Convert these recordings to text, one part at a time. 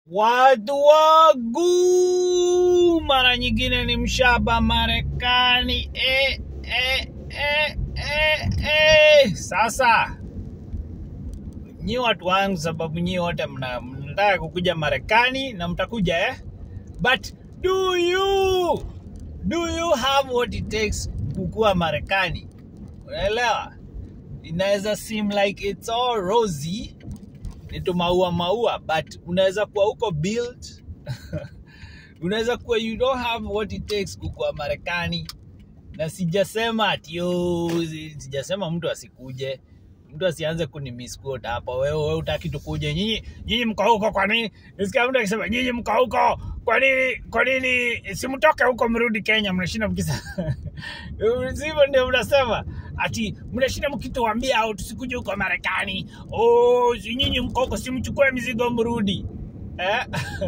Watu wangu, mara nyingine ni mshaba Marekani. Eh, eh, eh, eh, eh. Sasa nyi watu wangu, sababu nyi wote mna- mnataka kukuja Marekani na mtakuja eh? But do you do you have what it takes kukua Marekani? Unaelewa? Inaweza seem like it's all rosy, ni tu maua maua, but unaweza kuwa huko built unaweza kuwa you don't have what it takes kukua Marekani, na sijasema ati yo, si- sijasema mtu asikuje, mtu asianze kunimisquote hapa. Wewe wewe utaki tukuje, nyinyi nyinyi mko huko, kwa nini? Nisikia mtu akisema nyinyi mko huko, kwa nini kwa nini simtoke huko mrudi Kenya? Mnashinda mkisa sivyo? Ndio mnasema ati mnashinda mkituambia au tusikuje huko Marekani. Oh, si nyinyi mko huko, simchukue mizigo mrudi eh?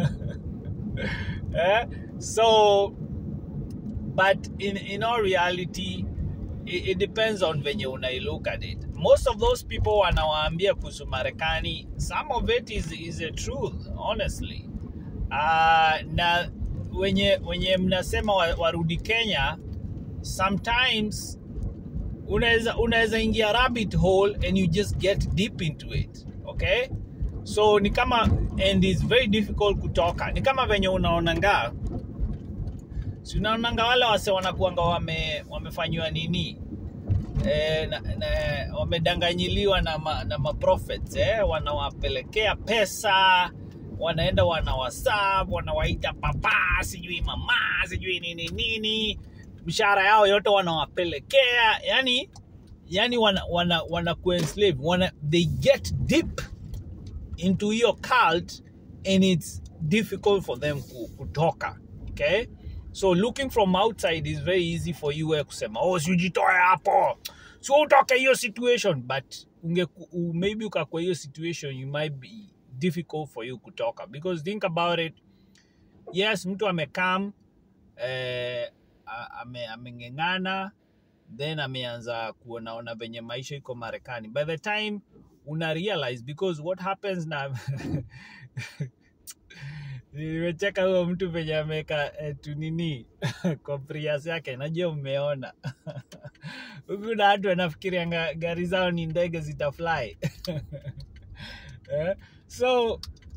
eh? So but in in all reality it, it depends on venye unai look at it most of those people wanawaambia kuhusu marekani some of it is, is a truth honestly uh, na wenye wenye mnasema wa- warudi kenya sometimes unaweza unaweza ingia rabbit hole and you just get deep into it okay so ni kama and it's very difficult kutoka ni kama venye unaonanga si unaonanga wale wase wanakuanga wame, wamefanyiwa nini e, na, na, wamedanganyiliwa na, ma, na maprophets eh? wanawapelekea pesa wanaenda wanawasab wanawaita papa sijui mama sijui nini nini mshahara yao yote wanawapelekea yani yani wana, wana, wana kuenslave wana, they get deep into hiyo cult and it's difficult for them ku- kutoka okay so looking from outside is very easy for you wewe kusema oh siujitoe hapo si utoke hiyo situation but unge u- maybe ukakwa hiyo situation you might be difficult for you kutoka because think about it yes mtu amekam eh, a- ame, ameng'eng'ana then ameanza kuonaona venye maisha iko marekani by the time una realize because what happens na nimecheka huo mtu venye ameweka eh, tunini kwa prias yake najua mmeona huku na watu wanafikirianga gari zao ni ndege zitafly eh? so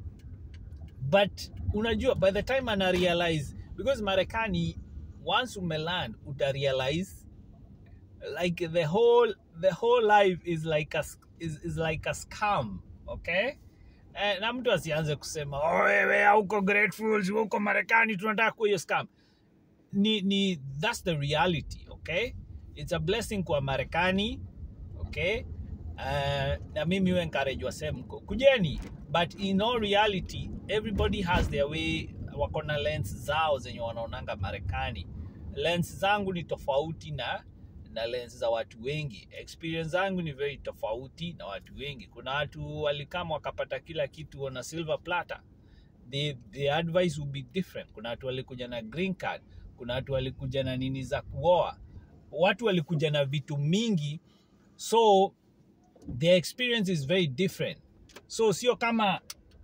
but unajua by the time ana realize because marekani once umeland uta realize like the whole the whole life is like a s- is, is like a scam okay eh, na mtu asianze kusema "Oh, wewe hauko grateful si huko marekani tunataka kuwa hiyo scam ni, ni that's the reality okay it's a blessing kwa marekani okay uh, na mimi hu encourage wase mko kujeni but in all reality everybody has their way wako na lens zao zenye wanaonanga marekani lens zangu ni tofauti na na lens za watu wengi experience zangu ni very tofauti na watu wengi kuna watu walikama wakapata kila kitu wana silver platter the, the advice will be different kuna watu walikuja na green card kuna watu walikuja na nini za kuoa watu walikuja na vitu mingi so their experience is very different so sio kama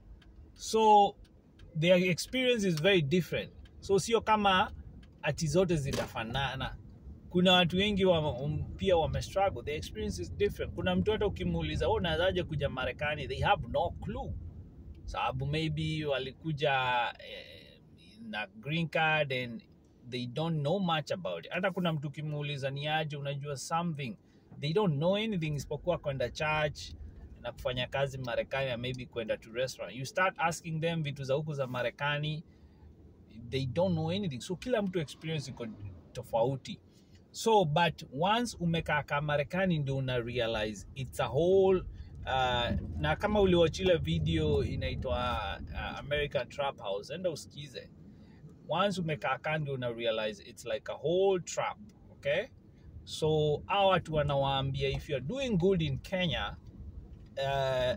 so their experience is very different so sio kama ati zote zitafanana kuna watu wengi wa, um, pia wamestruggle the experience is different kuna mtu hata ukimuuliza "Wewe unawezaje kuja marekani they have no clue sababu maybe walikuja eh, na green card and they don't know much about it hata kuna mtu ukimuuliza ni aje unajua something they don't know anything isipokuwa kwenda church na kufanya kazi marekani na maybe kwenda to restaurant you start asking them vitu za huku za marekani they don't know anything so kila mtu experience iko tofauti so but once umekaa ka marekani ndio una realize it's a whole uh, na kama uliwachile video inaitwa uh, american trap house enda usikize once umekaa ka ndio una realize it's like a whole trap okay so hawa watu wanawaambia if you're doing good in kenya uh,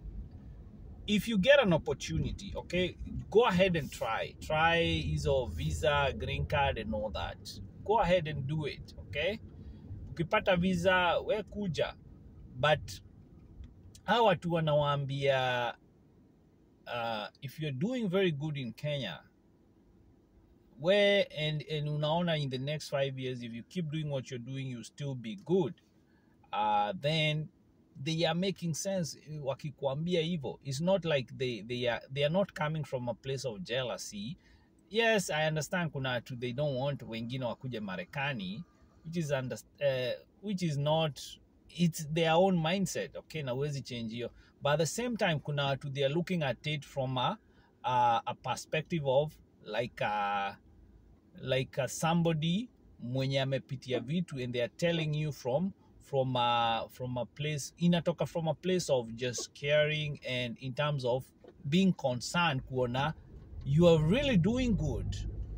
if you get an opportunity, okay, go ahead and try. Try hizo visa, green card and all that. Go ahead and do it, okay? Ukipata visa, we kuja. But hawa watu wanawaambia uh, if you're doing very good in Kenya, where and and unaona in the next five years, if you keep doing what you're doing, you'll still be good. Uh, then they are making sense wakikuambia hivyo. It's not like they they are they are not coming from a place of jealousy. Yes, I understand kuna watu they don't want wengine wakuje Marekani, which is under, uh, which is not it's their own mindset. Okay, na huwezi change hiyo. But at the same time kuna watu they are looking at it from a a, a perspective of like a, like a somebody mwenye amepitia vitu and they are telling you from from a, from a place inatoka from a place of just caring and in terms of being concerned kuona you are really doing good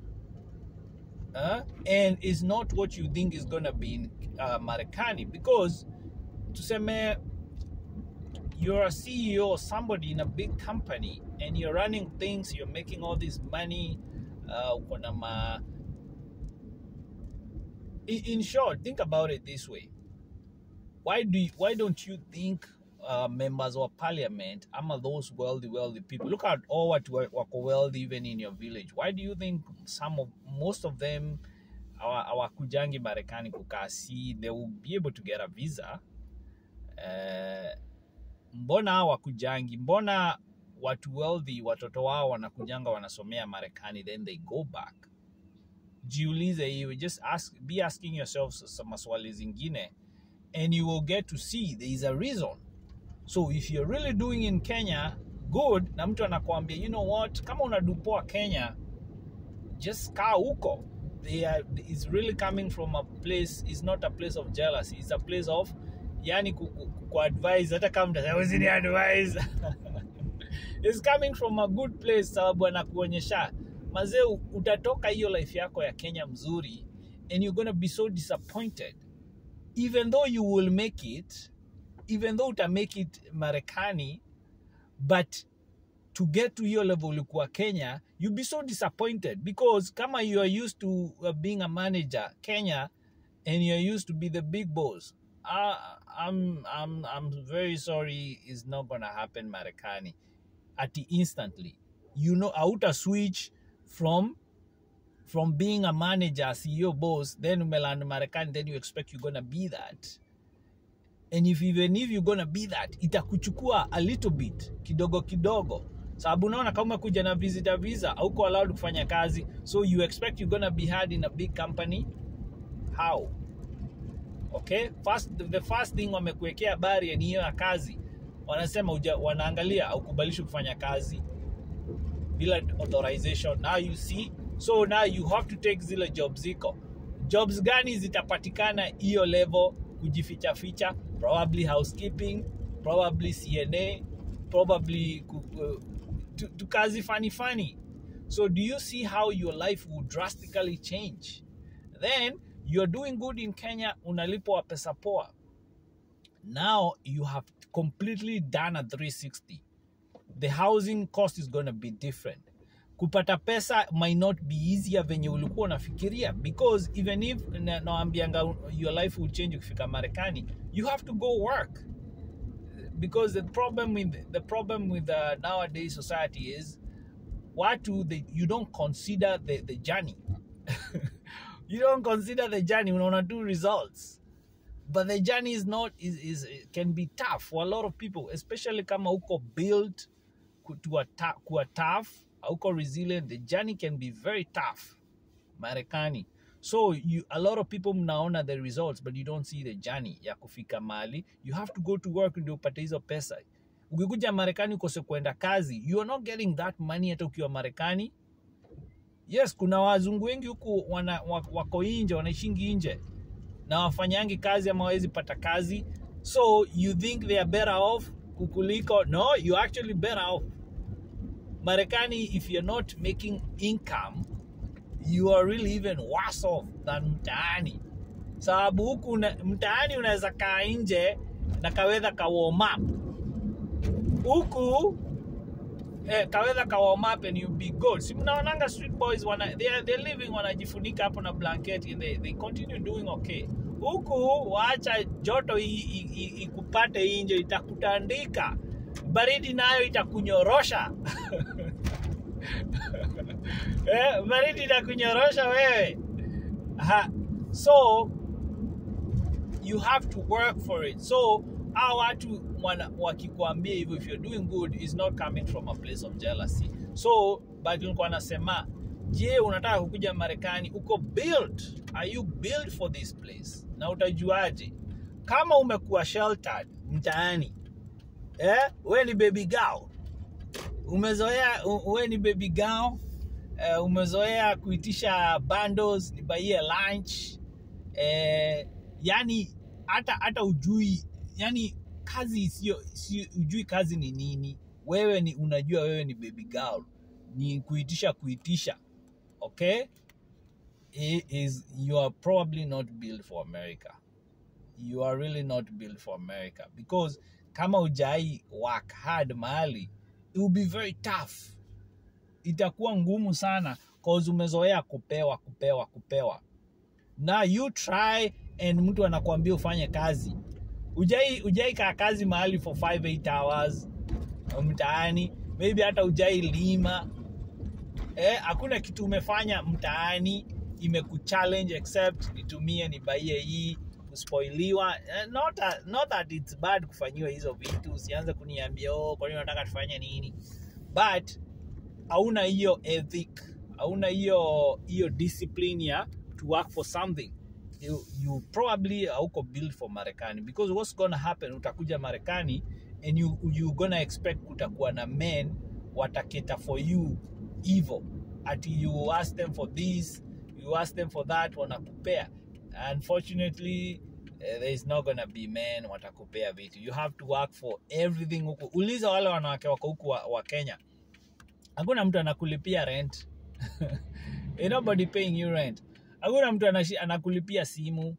uh, and it's not what you think is going to be in uh, Marekani because tuseme you're a CEO or somebody in a big company and you're running things, you're making all this money, uh, uko na ma... in, in short, think about it this way. Why do you, why don't you think uh, members of parliament ama those wealthy wealthy people look at all what were wako wealthy even in your village why do you think some of most of them hawa- hawakujangi marekani kukaa see they will be able to get a visa uh, mbona hawakujangi mbona watu wealthy watoto wao wanakujanga wanasomea marekani then they go back jiulize hiyo just ask, be asking yourself some maswali zingine and you will get to see there is a reason so if you're really doing in kenya good na mtu anakuambia you know what kama unadupoa kenya just kaa huko they are, it's really coming from a place it's not a place of jealousy it's a place of yani ku, ku, ku advise hata kama mtasema usini advise it's coming from a good place sababu anakuonyesha mazee utatoka hiyo life yako ya kenya mzuri and you're gonna be so disappointed even though you will make it even though uta make it marekani but to get to your level ulikuwa kenya you'll be so disappointed because kama you are used to uh, being a manager kenya and you're used to be the big boss uh, I'm, I'm, I'm very sorry it's not gonna happen marekani at the instantly you know auta switch from from being a manager ceo boss then umeland marekani then you expect you're gonna be that and if even if you're gonna be that itakuchukua a little bit kidogo kidogo sababu unaona kama umekuja na visitor visa auko allowed kufanya kazi so you expect you're gonna be hard in a big company how okay first, the first thing wamekuwekea barrier ni hiyo ya kazi wanasema uja, wanaangalia aukubalishi kufanya kazi bila authorization now you see so now you have to take zile job ziko jobs gani zitapatikana hiyo level kujificha ficha probably housekeeping probably cna probably ku- ku- tu, tu kazi funny funny so do you see how your life will drastically change then you're doing good in kenya unalipwa pesa poa now you have completely done a 360 the housing cost is going to be different kupata pesa might not be easier venye ulikuwa unafikiria because even if na- naambianga your life will change ukifika marekani you have to go work because the problem with the problem with uh, nowadays society is watu they, you don't consider the, the journey you don't consider the journey unaona tu results but the journey is not is, is can be tough for a lot of people especially kama uko built ku- to a ta- kuwa tough uko resilient the journey can be very tough marekani so you a lot of people mnaona the results but you don't see the journey ya kufika mali you have to go to work ndio upate hizo pesa ukikuja marekani ukose kuenda kazi you are not getting that money hata ukiwa marekani yes kuna wazungu wengi huku wana, wa- wako nje wanaishingi nje na wafanyangi kazi ama wawezi pata kazi so you think they are better off kukuliko no you actually better off marekani if you're not making income you are really even worse off than mtaani sababu huku una- mtaani unaweza kaa nje na kawedha ka warm up huku eh, kawedha ka warm up and you be good si mnaonanga street boys wana, they are, they're living wanajifunika hapo na blanket and they, they continue doing okay huku waacha joto i- i- i- ikupate nje itakutandika baridi nayo itakunyorosha eh, baridi itakunyorosha wewe ha. so you have to work for it so hao watu wana- wakikwambia hivyo if you're doing good is not coming from a place of jealousy so but nilikuwa nasema je unataka kukuja marekani uko build are you built for this place na utajuaje kama umekuwa sheltered mtaani eh? we ni baby girl umezoea u- we ni baby girl eh, umezoea kuitisha bundles nibaie lunch eh, yani hata hata ujui yani kazi sio sio ujui kazi ni nini wewe ni unajua wewe ni baby girl ni kuitisha kuitisha okay it is you are probably not built for america you are really not built for america because kama ujai work hard mahali it will be very tough itakuwa ngumu sana cause umezoea kupewa kupewa kupewa na you try and mtu anakuambia ufanye kazi ujai ujai kaa kazi mahali for 5 8 hours mtaani maybe hata ujai lima eh, hakuna kitu umefanya mtaani imekuchallenge except nitumie nibaie hii kuspoiliwa eh, not, a, not that it's bad kufanyiwa hizo vitu usianze kuniambia oh, kwa nini unataka tufanye nini but hauna hiyo ethic hauna hiyo hiyo discipline ya to work for something you, you probably hauko built for marekani because what's gonna happen utakuja marekani and you, you gonna expect kutakuwa na men wataketa for you evil ati you ask them for this you ask them for that wanakupea unfortunately eh, there is not gonna be men watakupea vitu you have to work for everything huku uliza wale wanawake wako huku wa, wa kenya hakuna mtu anakulipia rent Ain't nobody paying you rent hakuna mtu anashi, anakulipia simu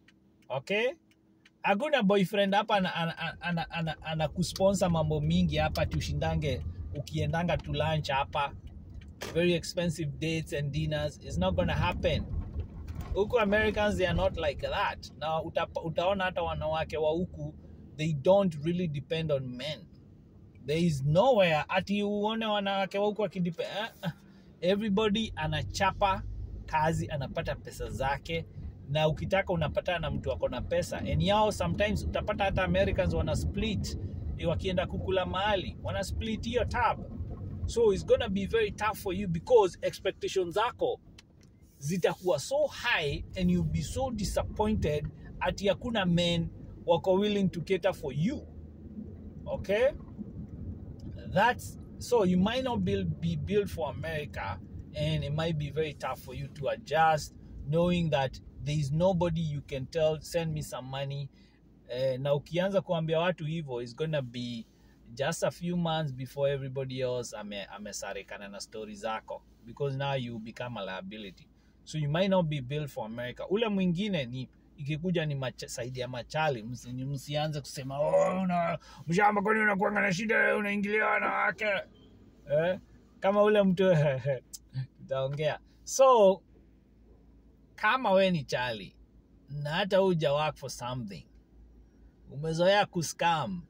okay hakuna boyfriend hapa anakusponsor ana, ana, ana, ana, anakusponsor mambo mingi hapa tushindange ukiendanga to lunch hapa very expensive dates and dinners is not gonna happen huku americans they are not like that na uta, utaona hata wanawake wa huku they don't really depend on men there is nowhere ati uone wanawake wa huku wakidipe eh, eh. everybody anachapa kazi anapata pesa zake na ukitaka unapatana na mtu ako na pesa and yao sometimes utapata hata americans wana split eh, wakienda kukula mahali wana split hiyo tab so it's gonna be very tough for you because expectations zako zitakuwa so high and you'll be so disappointed ati hakuna men wako willing to cater for you okay that's so you might not build, be built for america and it might be very tough for you to adjust knowing that there is nobody you can tell send me some money eh, na ukianza kuambia watu hivyo is gonna be just a few months before everybody else ame, amesarikana na stori zako because now you become a liability so you might not be built for america ule mwingine ni ikikuja ni macha, saidi ya machali msi, ni msianze kusema oh, una, mshamba kwani unakuanga na shida unaingilia wanawake eh? kama ule mtu tutaongea so kama we ni chali na hata uja work for something umezoea kuscam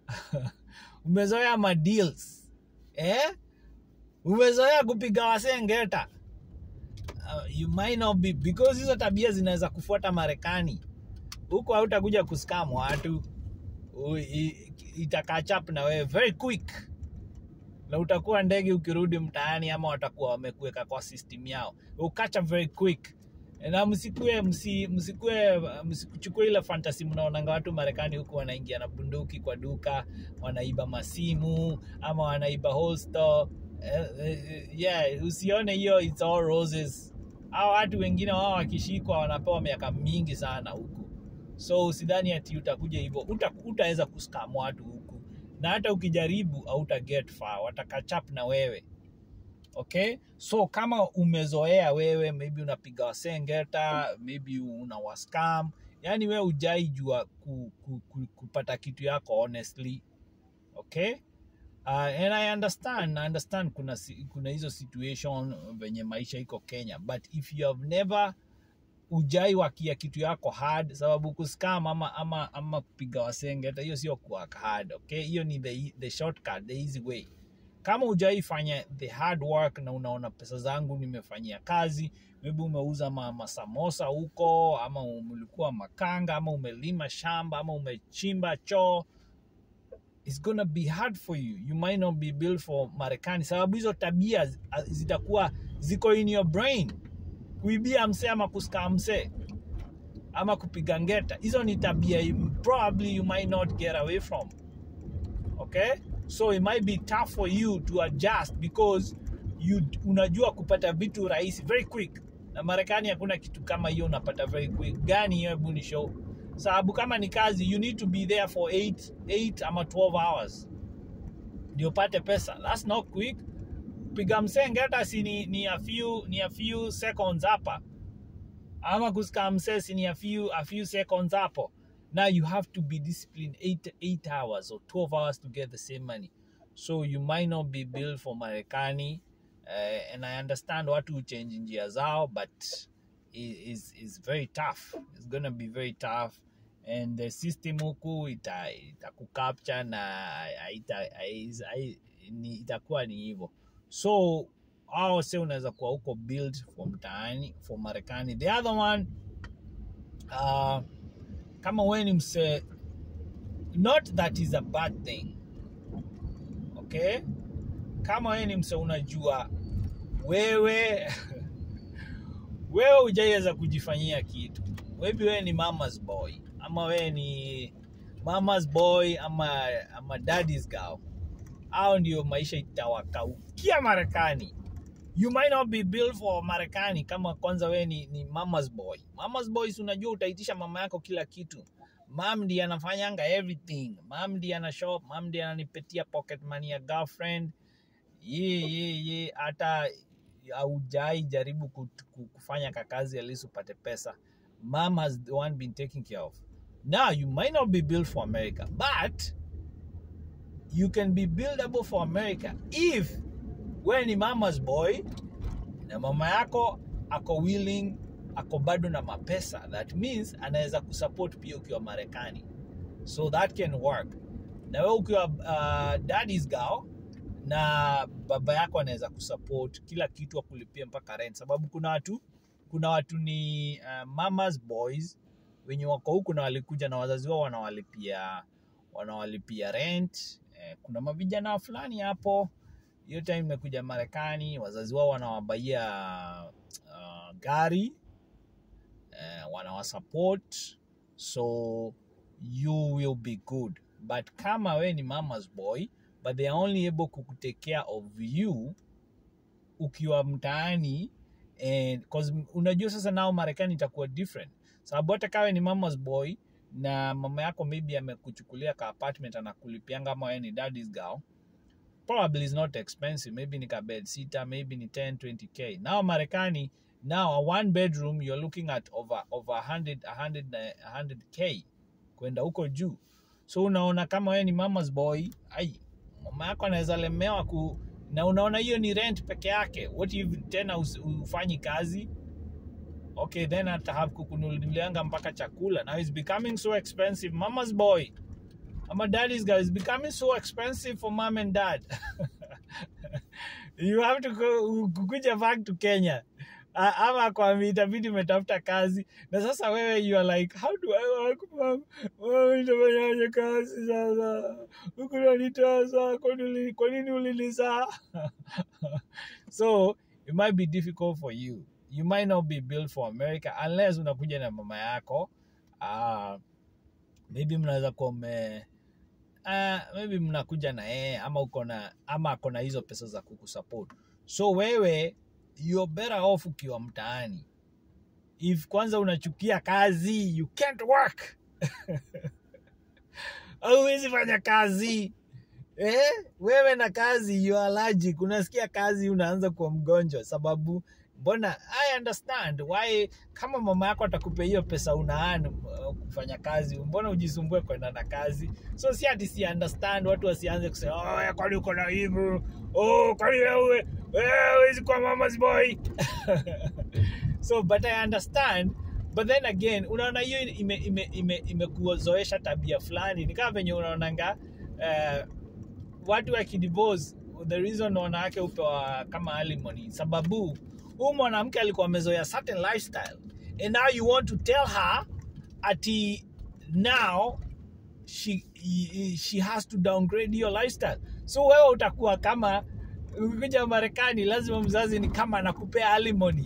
umezoea madeals eh? umezoea kupiga wasengeta uh, you might not be because hizo tabia zinaweza kufuata marekani huko hautakuja kuskam watu U- i- itakachap na wewe very quick na utakuwa ndege ukirudi mtaani ama watakuwa wamekuweka kwa system yao ukacha very quick na msikue msi, msikue msichukue ile fantasy mnaonanga watu marekani huku wanaingia na bunduki kwa duka wanaiba masimu ama wanaiba holster eh, eh, yeah usione hiyo it's all roses au watu wengine wao wakishikwa wanapewa miaka mingi sana huku so usidhani ati utakuja hivyo uta, utaweza kuskam watu huku na hata ukijaribu hauta get far watakachap na wewe okay so kama umezoea wewe maybe unapiga wasengeta maybe una wascam yani wewe ujai jua ku, ku, ku, kupata kitu yako honestly okay uh, and i understand I understand kuna, si- kuna hizo situation venye maisha iko kenya but if you have never ujai wakia kitu yako hard sababu kuscam ama, ama, ama kupiga wasenge hata hiyo sio kuwork hard okay hiyo ni the, the shortcut the easy way kama ujai fanya the hard work na unaona pesa zangu nimefanyia kazi maybe umeuza ma, masamosa huko ama ulikuwa makanga ama umelima shamba ama umechimba choo it's gonna be hard for you you might not be built for marekani sababu hizo tabia zi- zitakuwa ziko in your brain kuibia msee ama kuskaa msee ama kupiga ngeta hizo ni tabia you- probably you might not get away from okay so it might be tough for you to adjust because you unajua kupata vitu rahisi very quick na marekani hakuna kitu kama hiyo unapata very quick gani hiyo hebu ni show sababu kama ni kazi you need to be there for 8 8 ama 12 hours ndio upate pesa that's not quick piga msenge hata si ni, ni a few ni a few seconds hapa ama kusika msesi ni a few, a few seconds hapo now you have to be disciplined 8 8 hours or 12 hours to get the same money so you might not be built for marekani uh, and i understand watu change njia zao but it is is very tough it's gonna be very tough and the system huku ita itakukapture na ita, ita, ni, itakuwa ni hivyo so au se unaweza kuwa huko build for mtaani for marekani the other one uh, kama we ni mse not that is a bad thing okay kama we ni mse unajua wewe wewe hujaiweza kujifanyia kitu maybe wewe ni mama's boy ama wewe ni mama's boy ama, ama daddy's girl au ndio maisha itawakaukia marekani you might not be built for marekani kama kwanza wewe ni, ni mama's boy mama's boys unajua utaitisha mama yako kila kitu mam ndi anafanyanga everything mam ndi ana shop mam ndi ananipetia pocket money ya girlfriend ye ye ye hata haujai jaribu kut- ku- kufanya kakazi at least upate pesa mom has the one been taken care of now you might not be built for america but you can be buildable for america if we ni mama's boy na mama yako ako willing ako bado na mapesa that means anaweza kusupport pia ukiwa marekani so that can work na we ukiwa uh, daddy's girl na baba yako anaweza kusupport kila kitu akulipia mpaka rent sababu kuna watu kuna watu ni uh, mamas boys wenye wako huku na walikuja na wazazi wao wanawalipia wanawalipia rent eh, kuna mavijana fulani hapo hiyo time imekuja marekani wazazi wao wanawabaia uh, gari eh, wanawasupport so you will be good but kama we ni mama's boy but they are only able kukutake care of you ukiwa mtaani and cause unajua sasa nao marekani itakuwa different sababu hata kawe ni mama's boy na mama yako maybe amekuchukulia ka apartment anakulipianga ama wewe ni daddy's girl probably is not expensive maybe ni ka bed sita maybe ni 10 20k now marekani now a one bedroom you're looking at over over 100 100 na 100k kwenda huko juu so unaona kama wewe ni mama's boy ai mama yako anaweza lemewa ku na unaona hiyo ni rent peke yake what if tena us- ufanyi kazi okay then hata have kukununulianga mpaka chakula now it's becoming so expensive mama's boy ama daddy's girl is becoming so expensive for mom and dad you have to go, kukuja back to kenya A- ama kwami itabidi umetafuta kazi na sasa wewe you are like how do I work mom Mom, nitafanyaje kazi sasa huku nanitasa kwa nini- kwa nini ulinizaa so it might be difficult for you you might not be built for america unless unakuja na mama yako uh, maybe mnaweza kuwa mme uh, maybe mnakuja na yeye ama uko na ama ako na hizo pesa za kukusupport so wewe you're better off ukiwa mtaani if kwanza unachukia kazi you can't work auwezi fanya kazi eh? wewe na kazi you are allergic unasikia kazi unaanza kuwa mgonjwa sababu mbona i understand why kama mama yako atakupa hiyo pesa unaan uh, kufanya kazi mbona ujisumbue kwenda na kazi so si ati si understand watu wasianze kusema oh, wewe kwani uko na hivyo oh, kwani wewe wewe huwezi kuwa mama's boy so but i understand but then again unaona hiyo imekuzoesha ime, ime, imekuzoesha tabia fulani ni kama venye unaonanga uh, watu wakidivorce the reason wanawake upewa kama alimony sababu huyu mwanamke alikuwa amezoea certain lifestyle and now you want to tell her ati now she, she has to downgrade your lifestyle so wewe utakuwa kama ukikuja marekani lazima mzazi ni kama anakupea alimony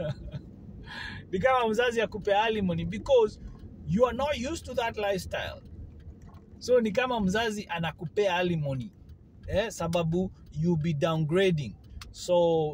ni kama mzazi akupea alimony because you are not used to that lifestyle so ni kama mzazi anakupea alimony eh, sababu you be downgrading so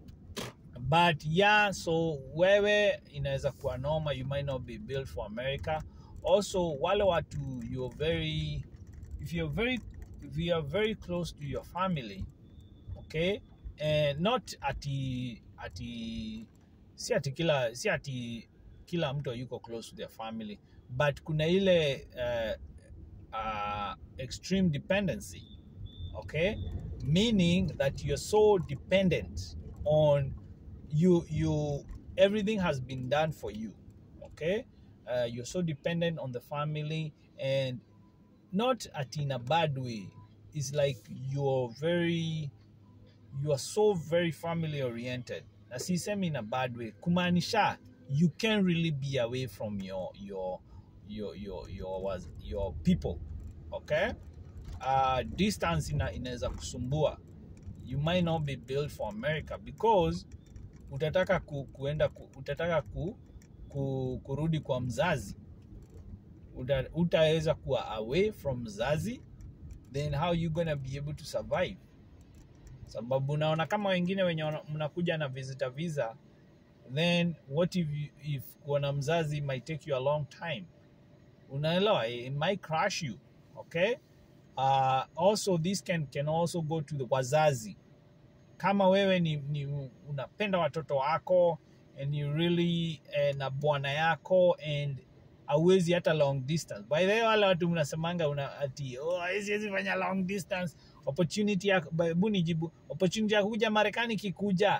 but yeah so wewe inaweza kuwa noma you might not be built for america also wale watu you're very if you're very if you are very close to your family okay and not ati ati si ati kila si ati kila mtu yuko close to their family but kuna ile uh, uh, extreme dependency okay meaning that you're so dependent on you you everything has been done for you okay uh, you're so dependent on the family and not at in a bad way it's like you're very you are so very family oriented na sisemi in a bad way kumaanisha you can really be away from your your your your your, was- your people okay uh, distance ina, inaweza kusumbua you might not be built for america because utataka ku, kuenda ku, utataka ku, ku, kurudi kwa mzazi Uta- utaweza kuwa away from mzazi then how you gonna be able to survive sababu unaona kama wengine wenye wana- mnakuja na visitor visa then what if, you, if kuona mzazi might take you a long time unaelewa it might crash you okay uh, also this can, can also go to the wazazi kama wewe ni, ni unapenda watoto wako and you really eh, na bwana yako and awezi hata long distance by the way wale watu mnasemanga una ati oh, siwezi fanya long distance opportunity ya hebu nijibu opportunity ya kuja marekani kikuja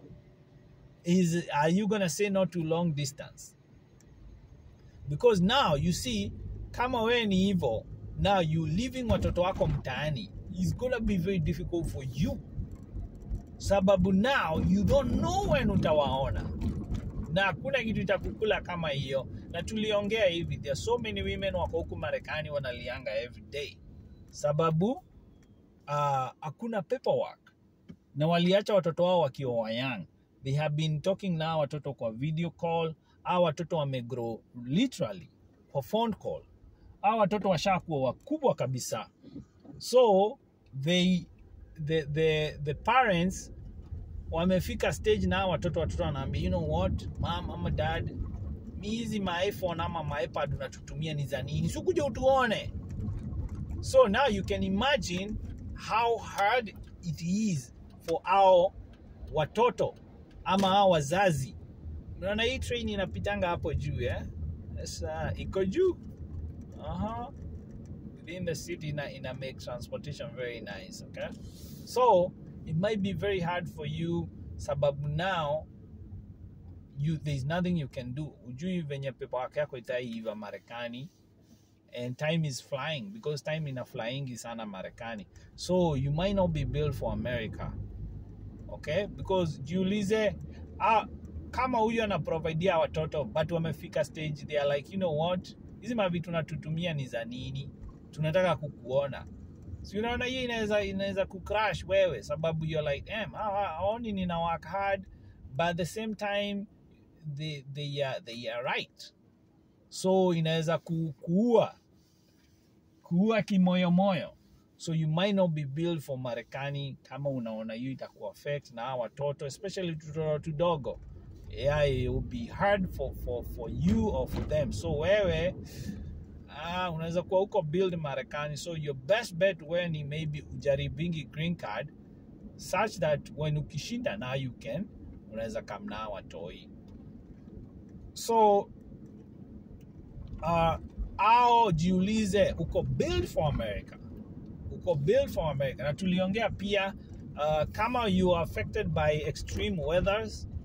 is are you gonna say no to long distance because now you see kama wewe ni hivyo now you leaving watoto wako mtaani is gonna be very difficult for you sababu now you don't know when utawaona na hakuna kitu itakukula kama hiyo na tuliongea hivi there are so many women wako huku marekani wanalianga every day sababu uh, hakuna paperwork na waliacha watoto wao wakiwa wayang they have been talking na hawa watoto kwa video call au watoto wamegrow literally kwa phone call au watoto washakuwa wakubwa kabisa so they the, the, the parents wamefika stage na hawa watoto watoto wanaambia you know what mam ama dad mi hizi maiphone ama maipad unatutumia ni za nini sikuja utuone so now you can imagine how hard it is for our watoto ama hao wazazi unaona hii train inapitanga hapo juu eh? Sasa iko juu Aha. within the city ina, ina make transportation very nice okay so it might be very hard for you sababu now you there's nothing you can do ujui venye paperwork yako itaiva marekani and time is flying because time ina flyingi sana marekani so you might not be built for america okay because jiulize ah, kama huyu anaprovidea watoto but wamefika stage they are like you know what hizi mavitu natutumia ni za nini tunataka kukuona si unaona hiyo inaweza inaweza kucrash wewe sababu you're like em aoni nina work hard but at the same time they, they, are, they are right so inaweza ku, kuua kuua kimoyomoyo so you might not be built for marekani kama unaona hiyo itaku affect na hawa watoto especially tutoto tudogo yeah, it will be hard for, for, for you or for them so wewe ah, unaweza kuwa huko build marekani so your best bet wewe ni maybe ujaribingi green card such that when ukishinda now you can unaweza kamnaa watoi so uh, au jiulize uko build for america uko build for america na tuliongea pia uh, kama you are affected by extreme weathers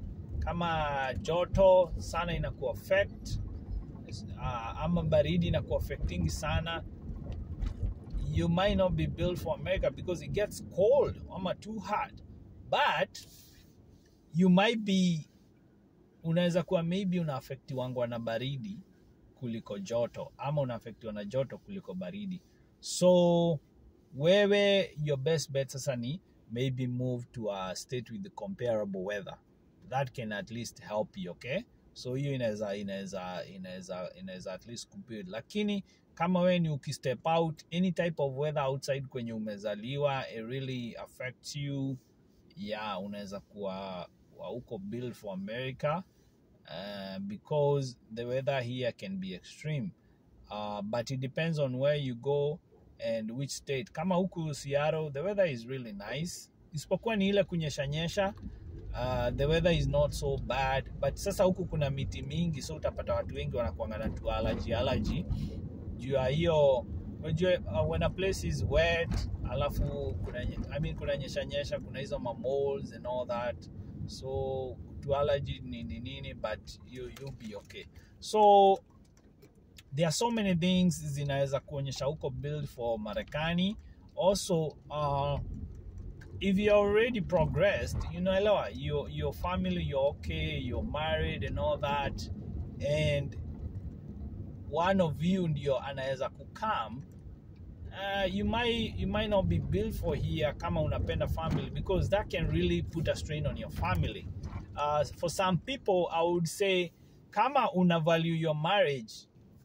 kama joto sana inaku affect uh, ama baridi inaku affecting sana you might not be built for America because it gets cold ama too hot but you might be unaweza kuwa maybe unaafektiwangwa na baridi kuliko joto ama unaafektiwa na joto kuliko baridi so wewe your best bet sasa ni maybe move to a state with the comparable weather that can at least help you okay so hiyo inaweza inaweza inaweza inaweza at least compute lakini kama wewe ni ukistep out any type of weather outside kwenye umezaliwa it really affects you yeah unaweza kuwa wa uko built for america uh, because the weather here can be extreme uh, but it depends on where you go and which state kama huku seattle the weather is really nice isipokuwa ni ile kunyeshanyesha uh, the weather is not so bad but sasa huku kuna miti mingi so utapata watu wengi wanakuanga na tu allergy allergy juu ya hiyo unajua uh, when a place is wet alafu kuna I mean kuna nyesha nyesha kuna hizo ma moles and all that so to allergy nini nini but you you'll be okay so there are so many things zinaweza kuonyesha huko build for marekani also uh, if you're already progressed you know elewa, your, your family you're okay you're married and all that and one of you ndio anaweza kukam uh, you might you might not be built for here kama unapenda family because that can really put a strain on your family uh, for some people i would say kama una value your marriage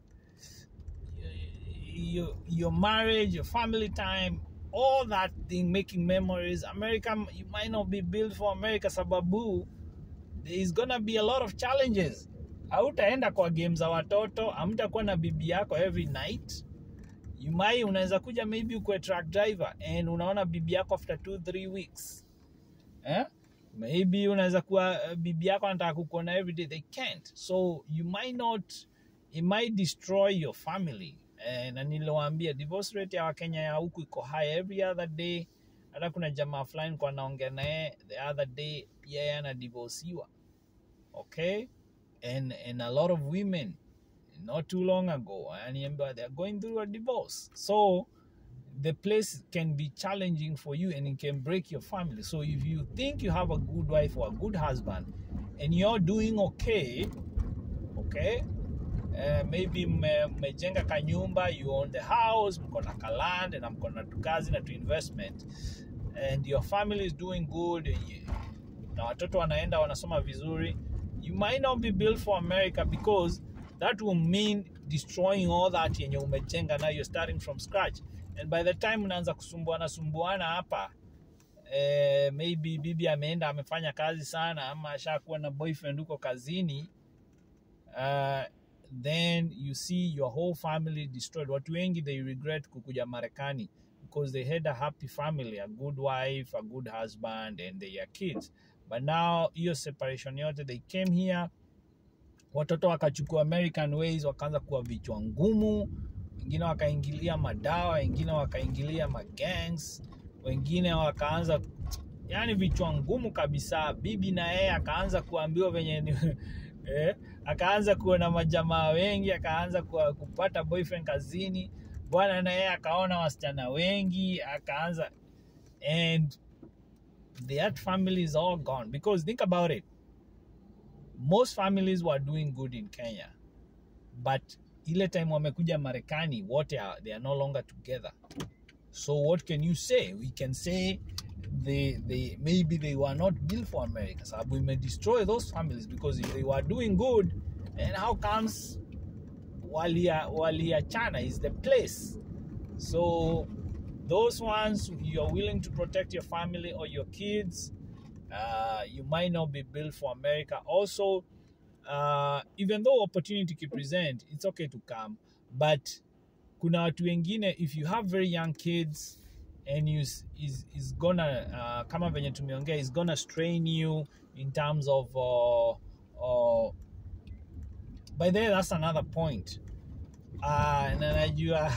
your, your marriage your family time all that thing making memories america you might not be built for america sababu there is gonna be a lot of challenges hautaenda kwa game za watoto hamtakuwa na bibi yako every night you might unaweza kuja maybe ukwe truck driver and unaona bibi yako after two three weeks eh? maybe unaweza kuwa uh, bibi yako anataka kukuona every day they can't so you might not it might destroy your family eh, na niliwaambia divorce rate ya wakenya ya huku iko high every other day hata kuna jamaa fulani kwa naongea naye the other day pia yeye anadivosiwa okay and and a lot of women not too long ago aniambiwa they're going through a divorce so the place can be challenging for you and it can break your family so if you think you have a good wife or a good husband and you're doing okay okay uh, maybe mmejenga kanyumba you own the house mko na kaland na mko na tukazi na tu investment and your family is doing good and you, na watoto wanaenda wanasoma vizuri you might not be built for america because that will mean destroying all that yenye umejenga now you're starting from scratch and by the time unaanza kusumbuana sumbuana hapa eh, maybe bibi ameenda amefanya kazi sana ama ashakuwa na boyfriend huko kazini uh, then you see your whole family destroyed watu wengi they regret kukuja marekani because they had a happy family a good wife a good husband and their kids but now hiyo separation yote they came here watoto wakachukua american ways wakaanza kuwa vichwa ngumu wengine wakaingilia madawa wengine wakaingilia magangs wengine wakaanza yani vichwa ngumu kabisa bibi na yeye akaanza kuambiwa venye ni eh, akaanza kuona majamaa wengi akaanza kuwa, kupata boyfriend kazini bwana na yeye akaona wasichana wengi akaanza and that family is all gone because think about it most families were doing good in kenya but ile time wamekuja marekani wote are, they are no longer together so what can you say we can say they, they maybe they were not built for america sababu we may destroy those families because if they were doing good and how comes walia waliachana is the place so those ones you're willing to protect your family or your kids uh, you might not be built for america also uh, even though opportunity can present it's okay to come but kuna watu wengine if you have very young kids and you is, is gonna uh, kama venye tumeongea is gonna strain you in terms of uh, uh, by the way that's another point uh, na najua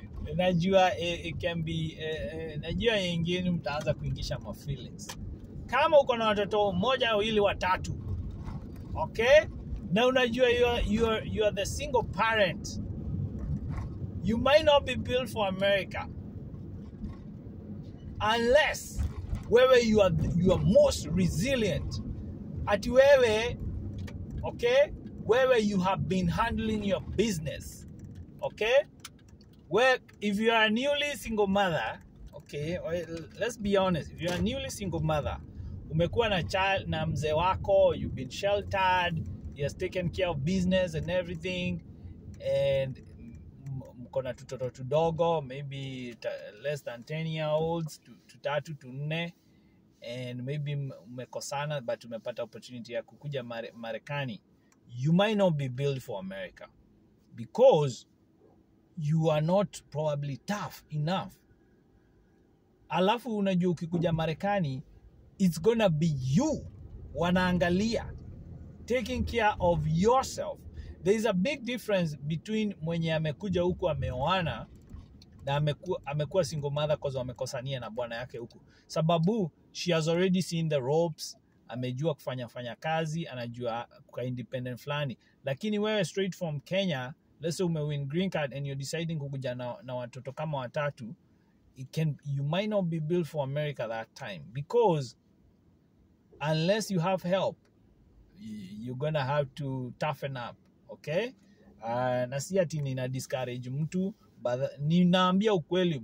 najua it, it can be uh, najua yengine mtaanza kuingisha ma feelings kama uko na watoto mmoja wawili watatu okay na unajua you are, you are, you are the single parent you might not be built for america unless wewe you are, you are most resilient ati wewe okay wewe you have been handling your business okay where if you are a newly single mother okay well, let's be honest if you are a newly single mother umekuwa na child na mzee wako you've been sheltered he has taken care of business and everything and m- mko na tutoto tudogo maybe ta- less than 10 year olds tu- tutatu tunne and maybe m- mmekosana but umepata opportunity ya kukuja Mare- marekani you might not be built for america because you are not probably tough enough alafu unajua ukikuja marekani it's gonna be you wanaangalia taking care of yourself there is a big difference between mwenye amekuja huku ameoana na amekuwa, amekuwa single mother cause wamekosania na bwana yake huku sababu she has already seen the ropes amejua kufanya fanya kazi anajua kwa independent fulani lakini wewe straight from kenya let's say umewin green card and you're deciding kukuja na, na watoto kama watatu it can you might not be built for america that time because unless you have help y- you're gonna have to toughen up okay uh, na si ati nina discourage mtu but ninaambia ukweli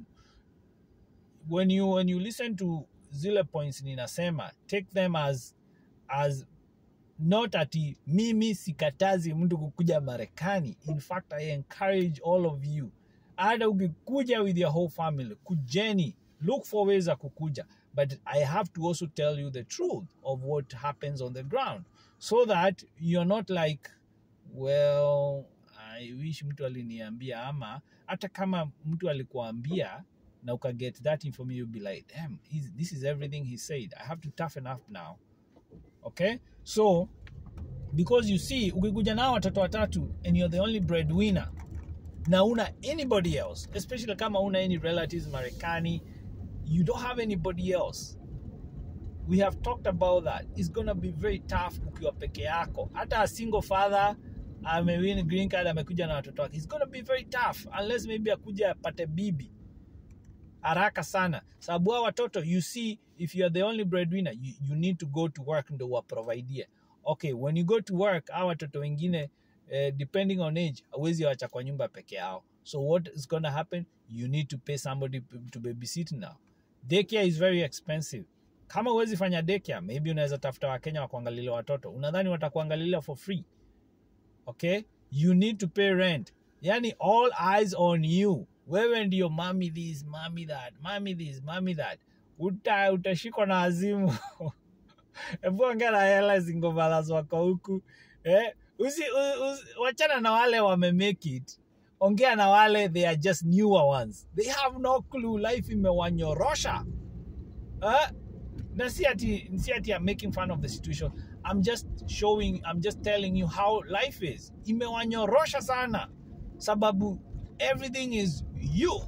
when you when you listen to zile points ninasema take them as as not ati mimi sikatazi mtu kukuja marekani in fact i encourage all of you hata ukikuja with your whole family kujeni look for ways za kukuja but i have to also tell you the truth of what happens on the ground so that you're not like well i wish mtu aliniambia ama hata kama mtu alikuambia na ukaget that information you'll be like damn he's, this is everything he said i have to toughen up now okay so because you see ukikuja nao watoto watatu and you're the only breadwinner na una anybody else especially kama una any relatives marekani you don't have anybody else we have talked about that it's gonna be very tough ukiwa peke yako hata a single father amewin green card amekuja na watoto wake it's gonna be very tough unless maybe akuja apate bibi haraka sana sababu hao watoto you see if you are the only breadwinner you, you need to go to work ndo waprovidie okay when you go to work hao watoto wengine eh, depending on age awezi wacha kwa nyumba peke yao so what is gonna happen you need to pay somebody p- to babysit now daycare is very expensive kama huwezi fanya daycare maybe unaweza tafuta wakenya wa kuangalilia watoto unadhani watakuangalilia for free okay you need to pay rent yani all eyes on you wewe ndio mami this mami that mami this mami that uta utashikwa na azimu hebu ongea na hela zingomalas wako huku eh? usi, u, usi, wachana na wale wame make it ongea na wale they are just newer ones they have no clue life imewanyorosha eh? na si ati si ati I'm making fun of the situation I'm just showing I'm just telling you how life is imewanyorosha sana sababu everything is you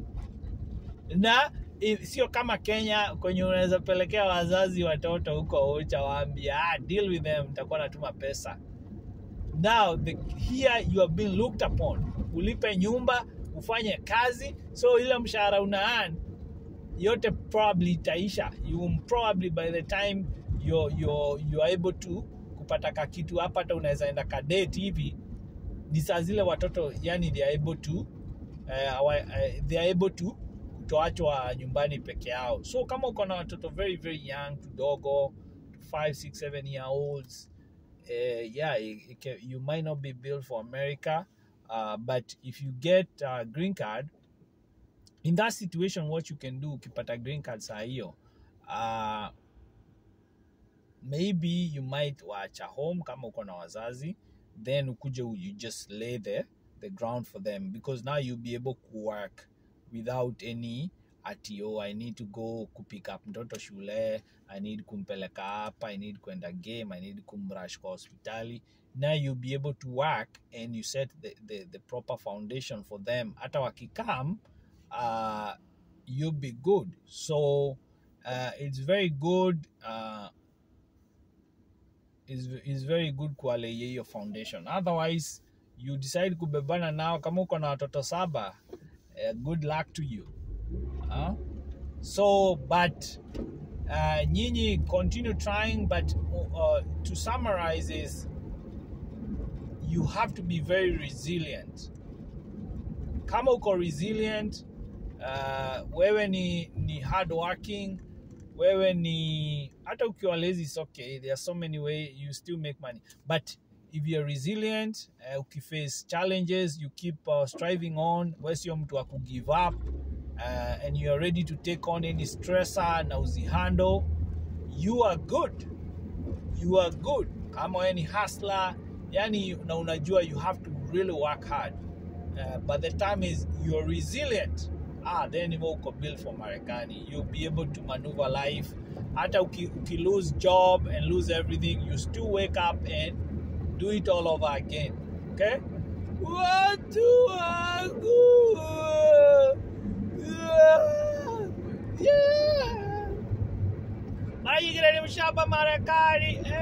na i- sio kama Kenya kwenye unaweza pelekea wazazi watoto huko ucha waambia ah, deal with them nitakuwa natuma pesa now the, here you are being looked upon ulipe nyumba ufanye kazi so ile mshahara una earn yote probably itaisha you will probably by the time you're, you're, you're able to kupata kakitu hapa hata unaweza enda kadate hivi ni saa zile watoto yani they are able to uh, awa- uh, they are able to kutoachwa nyumbani peke yao so kama uko na watoto very very young kidogo 5 6 7 year olds uh, yeah it, it can, you might not be built for america uh, but if you get a green card in that situation what you can do ukipata green card saa hiyo uh, maybe you might wacha home kama uko na wazazi then ukuje you just lay the, the ground for them because now you'll be able to work without any ati oh, i need to go kupick up mtoto shule i need kumpeleka hapa i need kwenda game i need kumrush kwa hospitali now you'll be able to work and you set the, the, the proper foundation for them hata wakikam uh, you'll be good so uh, it's very good uh, is, is very good kuwalei hiyo foundation otherwise you decide kubebana nao kama uko na watoto saba uh, good luck to you uh, so but uh, nyinyi continue trying but uh, to summarize is you have to be very resilient kama uko resilient uh, wewe ni, ni hard working wewe ni hata ukiwa lazy is okay there are so many way you still make money but if you're resilient uh, ukiface challenges you keep uh, striving on we sio mtu wa kugive up uh, and you are ready to take on any stressor na uzihandle you are good you are good kama wewe ni hustler yani na unajua you have to really work hard uh, but the time is you're resilient ah then hivyo uko built for marekani you'll be able to maneuver life hata uki, uki lose job and lose everything you still wake up and do it all over again okay watu wangu yeah. Mara nyingine ni mshamba Marekani eh.